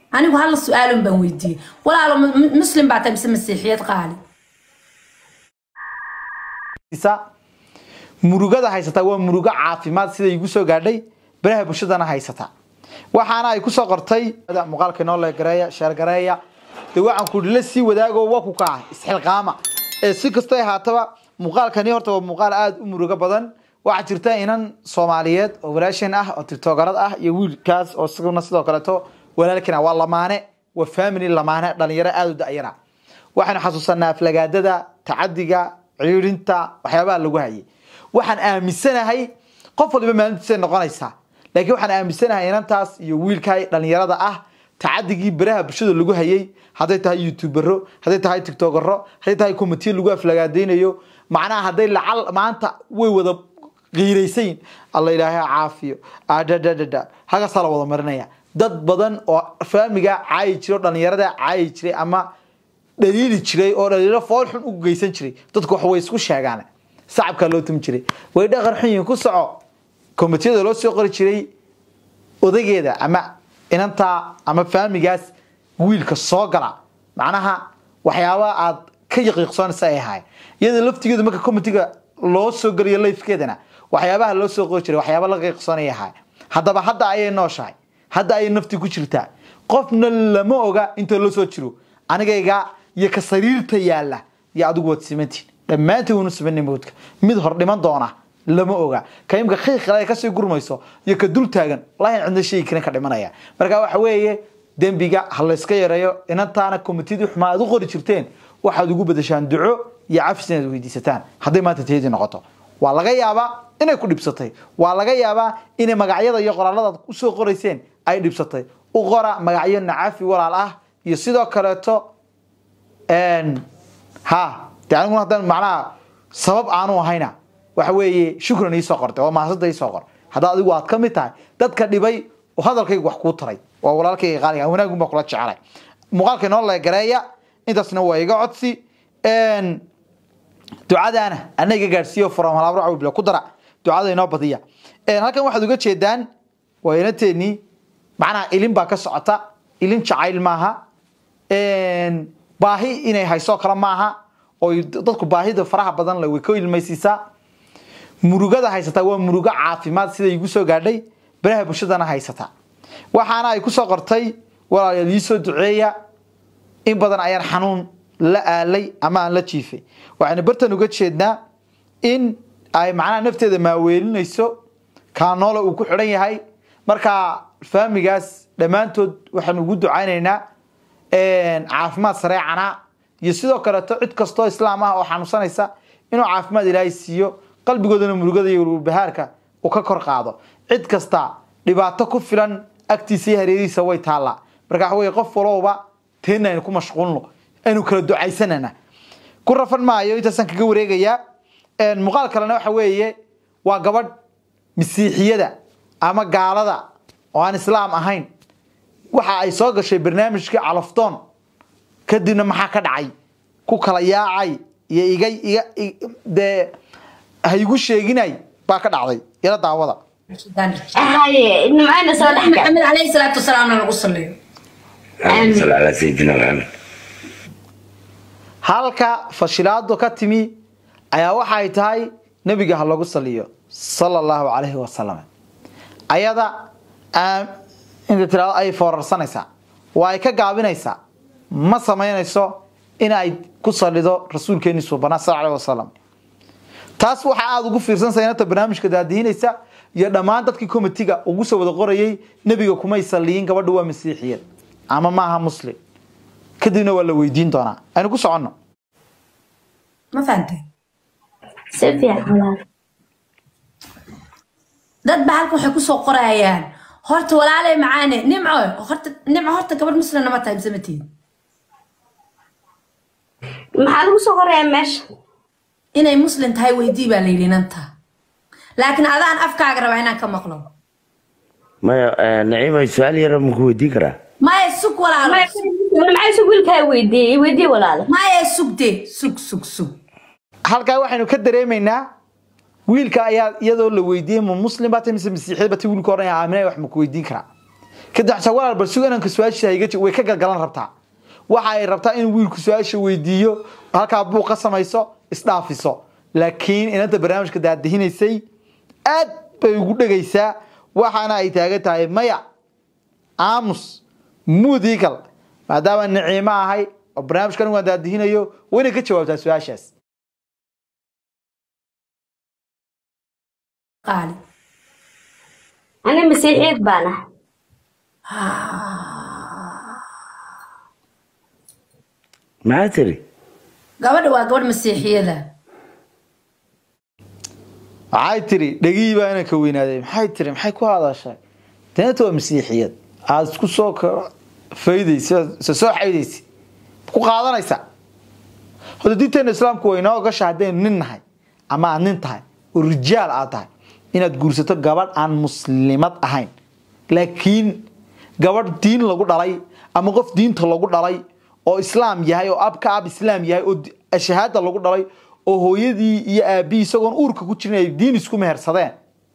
anigu hal su-aalun baan weydiiyey walaalo mu- mu- muslim baa tahay mise masiixiyad qaali isa murugada haysata waa murugo caafimaad sida igu soo gaadhay baraha bulshadana haysata waxaana ay kusoo qortay muuqaalka inoo leegareeya sheergareeya dee waxaan ku la sii wadaago waa ku kaca isxilqaama ee si kastay ahaataba muuqaalkani horta waa muuqaal aada u murugo badan waxaa jirta inan soomaaliyeed oo walaashan ah oo tiktogarad ah iyo wiilkaas oo isaguna sidoo kaleeto walaalkan ah waa lamaane waa family lamaane dhalinyaro aada u da'yara waxaynu xasuusanaa aflagaadada tacadiga ciirinta waxyaabaha lagu hayay waxaan aaminsanahay qof waliba maalintiisay noqonaysaa laakiin waxaan aaminsanahay inantaas iyo wiilkaa dhalinyarada ah tacadigii baraha bulshada lagu hayay hadday tahay youtubero hadday tahay tiktokero hadday tahay komitiya lagu aflagaadaynayo macnaha hadday lacal maanta way wada qiiraysayin alla ilaahay ha caafiyo adadadada hagaasaa la wada marinaya dad badan oo faamiga caayi jiray oo dhalinyarada caayi jiray ama dhaliili jiray oo dhaliilo fool xun u geysan jiray dadku wax way isku sheegaan sacabkaa loo tumi jiray way dhaqan xun yihiin ku soco komitiyada loo soo qori jiray odageeda ama inantaa ama faamigaas wiilka soo gala macnaha waxyaaba aad ka yaqiiqsoonaysa ay ahaay iyada laftigeedu marka komitiga loo soo geliyo lifkeedana waxyaabaha loo soo qori jiray waxyaaba la qiiqsoonaya ahaay haddaba hadda ayay nooshahay hadda ayay nafti ku jirtaa qofna lama oga inta loo soo jiro anigayga iyo ka sariirta yaala iyo adigu waad simantiin dhammaantiin waynu simanay mawdka mid hor dhiman doona lama oga ka imka qiiqale kasii gurmayso iyo ka dul taagan lahin cidna sheegi karin ka dhimanaya marka waxa weeye dembiga ha layska yareeyo inantaana komitidii xumaa aad u qori jirteen waxaad ugu badashaan duco iyo cafis inaad weydiisataan hadday maanta tiyadii noqoto waa laga yaabaa inay ku dhibsatay waa laga yaabaa inay magacyada iyo qoraaladaad usoo qorayseen ay dhibsatay u qora magacyo nacafi walaal ah iyo sidoo kaleeto ha de aniguna haddaan macnaha sabab aanu ahayna waxa weeye shukran iisoo qortay oo mahasada iisoo qor haddaa adigu aad ka mid tahay dadka dhibay oo hadalkayga wax kuu taray waa walaalkayga qaaliga wanaagun baa kula jecelay muuqaalka inoo leegareeya intaasna waa iga codsi ducadaana ana iga gaadhsiiyo from halaabro cawibla ku dara ducada inoo badiya halkan waxaad uga jeedaan waa inanteenii macnaha ilin baa ka socota ilin jacayl maaha baahi inay hayso kale maaha oo dadku baahida faraha badan le way ka ilmaysiisaa murugada haysataa waa murugo caafimaad sida igu soo gaadhay baraha bulshadana haysata waxaana ay kusoo qortay walaalayaal ii soo duceeya in badan ayaan xanuun la aalay ama aan la jiifay waxaynu bartan uga jeednaa in ay macnaha nafteeda maaweelinayso kaanoola uu ku xidhan yahay marka faamigaas dhammaantood waxaanu ugu ducaynaynaa caafimaad sareecana iyo sidoo kaleeto cid kastoo islaam ah oo xanuunsanaysa inuu caafimaad ilaahay siiyo qalbigoodana murugada iyo walbahaarka uu ka kor qaado cid kasta dhibaato ku filan agtiisa iyo hareerihiisa way taallaa marka waxa weye qof walowba teena aynu ku mashquulno aynu kala ducaysanana ku rafan maayo intaasaan kaga wareegayaa muuqaal kalena waxa weeye waa gabadh masiixiyada ama gaalada oo aan islaam ahayn waxa ay soo gashay barnaamijkii calafdoon kadibna maxaa ka dhacay ku kala yaacay iyo iga iga dee ha igu sheeginay baa ka dhacday ila daawada هاي معنا سؤال حكا maxamed caleyhi salaatu wasalaamna lagu saliyo اللهم صل على سيدنا محمد halka fashilaadu ka timi ayaa waxay tahay nebiga ha lagu saliyo sala allahu calayhi wasalam ayada inta tirado ay foorarsanaysaa waa ay ka gaabinaysaa ma samaynayso in ay ku salido rasuulkeeni suubanaa sal aleh wasalam taas waxaa aada ugu fiirsanaysa inanta barnaamijka daadihinaysa iyo dhammaan dadkii komitiga ugu soo wada qorayay nebiga kumay saliyin gabadha waa masiixiyad ama maaha muslim kadibna waa la weydiin doonaa aynu ku soconno ma fahantay سيفيا حلال dad ba halkan waxay kusoo qorayaan horta walaalay macaane nimco horta nimco horta gabadh muslimna ma tahay mise ma tihin maxaa lagu soo qorayaa meesha inay muslim tahay weydii baa la yidhi inanta laakiin adaan afkaaga rabaa inaan ka maqlo maya naciima su-aal yara maku weydiin karaa maya sug walaalo maxaa isu wiilkaa weydiiyey weydii walaala maya sugde sug sug sug halkaa waxaynu ka dareemaynaa wiilka ayaa iyadoo la weydiiyey ma muslim baa tahay mise masiixiyad baa tahay wiilka oranaya aaminay wax maku weydiin karaa kadib xataa walaal bal suga inanka su-aashiisa iga way ka galgalan rabtaa waxa ay rabtaa in wiilku su-aasha weydiiyo halkaa buuq ka samayso isdhaafiso laakiin inanta barnaamijka daadihinaysay aad bay ugu dhegaysaa waxaana ay taagan tahay maya aamus mudigal maadaama niciimo ahay oo barnaamijkan waan daadihinayo wayna ka jawaabtaa su-aashaas qaali ani masiixiyad baan ah maxaa tiri gabadha waa gabadh masiixiyada maxay tiri dhegihii baa inanka weynaaday maxay tiri maxay ku hadashay deenta waa masiixiyad aada isku soo faydaysa se soo xaydaysa ku qaadanaysa hada diinteena islaamku way inoo ogasha haddaynu nin nahay ama aad nin tahay oo rijaal aad tahay inaad guursato gabadh aan muslimad ahayn laakiin gabadh diin lagu dhalay ama qof diinta lagu dhalay oo islaam yahay oo abka ab islaam yahay oo shahaada lagu dhalay oo hooyadii iyo aabihii isagoon uurka ku jirin ay diin isku mehersadeen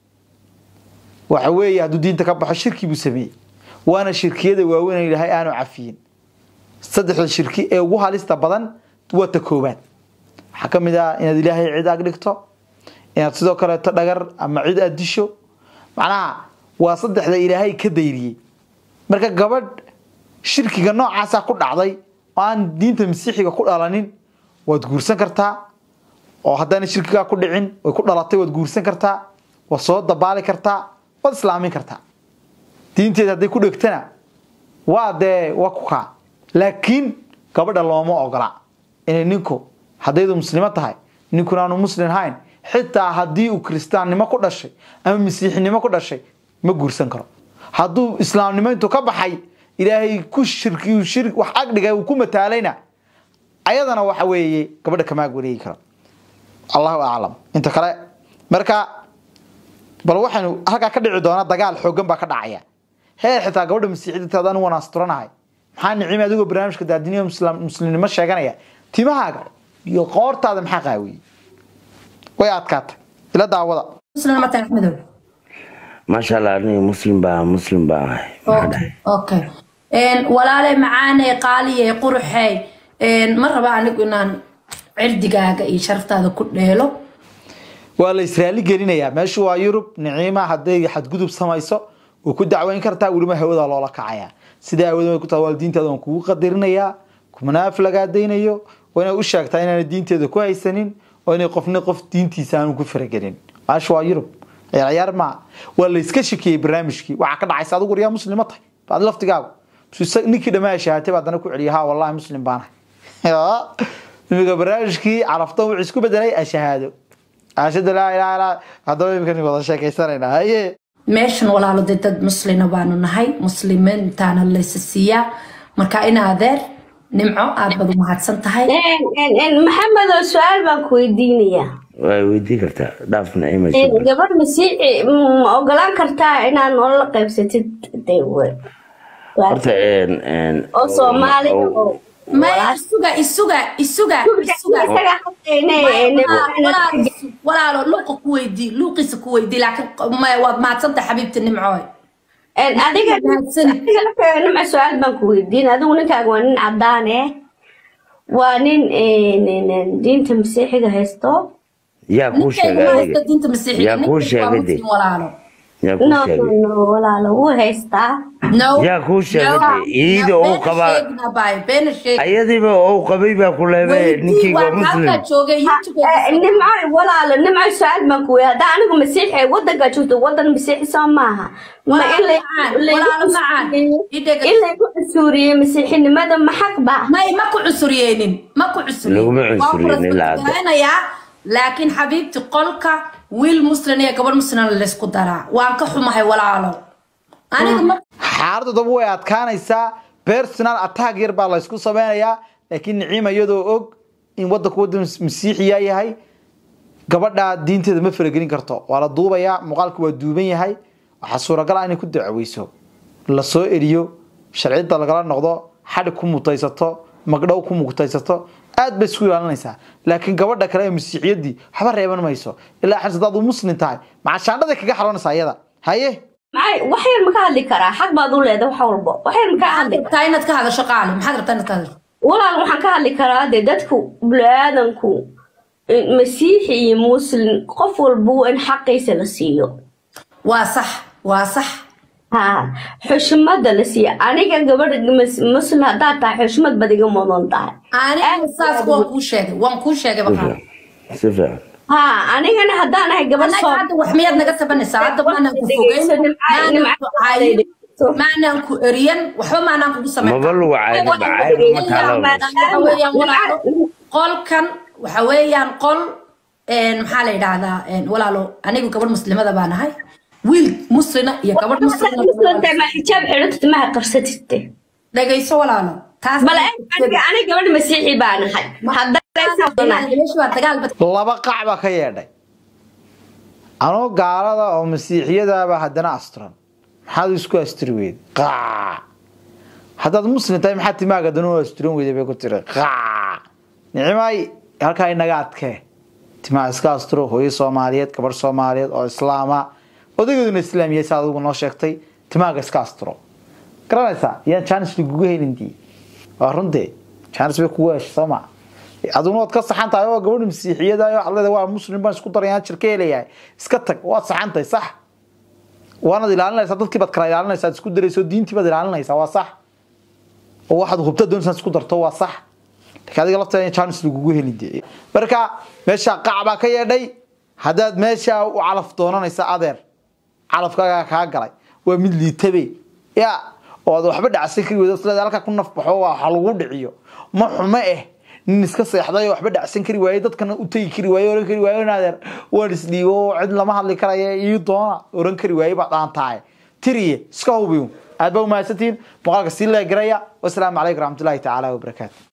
waxa weeye hadduu diinta ka baxo shirki buu sameeyey waana shirkiyada waaweyn ilaahay aanu cafiyin saddexda shirki ee ugu halista badan waa ta koobaad waxaa ka mid ah inaad ilaahay cid ag dhigto inaad sidoo kaleeto dhagar ama cid aad disho macnaha waa saddexda ilaahay ka dayriyey marka gabadh shirkiga noocaasa ku dhacday oo aan diinta masiixiga ku dhalanin waad guursan kartaa oo haddaana shirkigaa ku dhicin way ku dhalatay waad guursan kartaa waad soo dabaali kartaa waad islaamin kartaa diinteeda hadday ku dhegtana waa dee waa ku kaa laakiin gabadha looma ogola inay ninku haddaydu muslimo tahay ninkuna aanu muslim ahayn xitaa haddii uu kiristaannimo ku dhashay ama masiixinimo ku dhashay ma guursan karo hadduu islaamnimo intuu ka baxay ilaahay ku shirki shir wax agdhiga uu ku mataalayna ayadana waxa weeye gabadha kamaag wareegi karo allahu aclam inta kale marka bal waxaynu halkaa ka dhici doona dagaal xoogan baa ka dhacaya heer xitaa gabadha masiixiyadta adaan waan asturanahay maxaa nicimi adigoo barnaamijka daadiniya muslimnimo sheeganaya timahaaga iyo qoortaada maxaa qaawiyey way adkaatay ila daawada muslim ma tahay axmedow maasha allah aniga muslim baa muslim baa ahay maxaa dhahay okay walaale macaane qaaliye quruxey ma raba anigu inaan cirdigaaga iyo sharaftaada ku dheelo waa la israali gelinayaa meeshu waa yurub niciima hadday xadgudub samayso way ku dacweyn kartaa weliba hawada loola kacayaa sidaa awadan way ku tahay waalidiintaada waan kugu qadarinayaa kumanaaf lagaadaynayo waa inaad u sheegtaa inaana diinteeda ku haysanin oo inay qofna qof diintiisa aanu ku faragelin meeshu waa yurub ciyaar ciyaar maa waa la iska shakiyey barnaamijkii waxaa ka dhacaysa adigu riyaa muslima tahay baad laftigaagu ninkii dhammaa shahaatay baa haddana ku celiya ha wallahi muslim baanahay imika barnaamijkii carafta wuxuu isku bedelay ashahaado ashhadu laa ilaha illa haddaba imika wada sheekaysanayna haye meeshan walaalo dee dad muslina baanu nahay muslimiintaana laysa siiyaa marka in adeer nimco aad baad u mahadsan tahay maxamedow su-aal baan ku weydiinayaa way weydii kartaa dhaaf nacima gabadh masiixi ma ogolaan kartaa inaan nolola qaybsatid de horta oo soomaali oo maya isuga isuga isuga isuga walaalo luuqa ku weydii luuqiisa ku weydii laakiin maya waad mahadsantahay xabiibti nimcooy adiga nimca su-aal baan ku weydiin adigu ninkaaga waa nin cadaan eh waa nin diinta masiixiga haysto yaa kuu sheegay adiga diinta masiixiga yaa kuu sheegay de walaalo yaa kuu no sheegay no walaalo wuu haystaa no yaa kuu sheegay de iida uu qabaa beena sheeg ayadiiba uu qabay baa ku leebay ninkii waa muslim halkaa joogay youtube nimco walaalo nimco su-aal baan ku weydiin haddaa anigu masiixi wadankaa joogto wadan masiixi soo maaha ma in lay- walaalo macaan idhega in laygu cusuuriye masiixinimada ma xaq ba may ma ku cusuriyeenin ma ku Laguma cusuriyeenin ilaa hadda. cusuriyeeninayaa laakiin xabiibti qolka wiil muslim iyo gabadh muslim laysku daraa waan ka xumahay walaalo aniga ma xaaladdu daba way adkaanaysaa personal attack yar baa laysku sameynayaa laakiin niciima iyadoo og in wadanku wadan masiixiya yahay gabadha diinteeda ma faragelin karto waa la duubayaa muuqaalku waa duuban yahay waxaa suuragal ah inay ku dacweyso lasoo eriyo sharciyada lagala noqdo xadhig ku mutaysato magdhow ku mutaysato aad bay isku ilaalinaysaa laakiin gabadha kale ee masiixiyadii waxba reeban mayso ilaa xirsa hadaad u muslim tahay macashaandhaday kaga xaroonaysaa iyada haye maxay wax yar ma ka hadli karaa xag baad u leedahay wax walbo wax yar ma ka maxaad hadli rabtaa inaad ka hadasho qaali maxaad rabtaa inaad ka hadasho walaal waxaan ka hadli karaa dee dadku bini-aadanku in masiixi iyo muslim qof walba in xaqiisa la siiyo waa sax waa sax ha xushmada la siiyo aniga gabadha mus- muslim haddaad tahay xushmad baad iga mudan tahay aniga saas waan kuu sheegay waan kuu sheegay si baqaal fiican si fiican ha anigana haddaan ahay gabadh annaga soo hadda wax miyaad naga tabanaysaa hadda maanaan ku fogeyn maanaan ku caayin maanaan ku eriyan waxba maanaan kugu samayn maba lagu cayna bacayb ma taalo waxa weeyaan walaalo qolkan waxa weeyaan qol een, maxaa la yidhaahdaa een, walaalo anigu gabadh muslimada baan ahay wiil muslina iyo gabadh muslina muslimta ma xijaab xidhatid maha qarsatid dhegayso walaalo taas bal aniga aniga gabadh masiixi baan ahay haddaan meesha waa dagaal bad laba qac baa ka yeedhay anoo gaalada oo masiixiyadaaba haddana asturan maxaad isku asturi weyd qaac haddaad muslim tahay maxaad timaaga danu asturan weyday bay ku tiri qaac nicimay halkaa inaga adkee timaa iska asturo hooyo soomaaliyeed gabarh soomaaliyeed oo islaama odageeduna islaamiya si adigu noo sheegtay timaaga iska asturo garanaysaa yaan jaanis lagugu helindii waa runtee jaanis bay kugu heshay soo maa aduna waad ka saxan tahay oo gabadha masiixiyada waxaad leedahay waa muslim baan isku darayaan jirka helayahay iska tag waad saxan tahay sax waanaad ilaalinaysaa dadkii baad kala ilaalinaysaa isku darayso diintii baad ilaalinaysaa waa sax oo waxaad hubta doonaysaa isku darto waa sax laakiin adiga lafteeda jaanis lagugu heli dee marka meesha qac baa ka yeedhay haddaad meesha u calaf doonanaysa adeer calafkaagaa kaa galay waa mid liitabe ya oo aad waxba dhacsan kari weydo isleeda halkaa ku nafbaxo waa waxa lagu dhiciyo ma xumo eh nin iska seexday oo waxba dhacsan kari waaye dadkana u tegi kari waaye oran kari waaye adeer waan isdhiibo cid lama hadli karaya ii doona oran kari waaye baa dhaan tahay tiriye iska hubiyo aad baa umahadsantihiin muuqaalka sii leegaraya wasalaamu calaykum raxmatullaahi tacaala wabarakaatu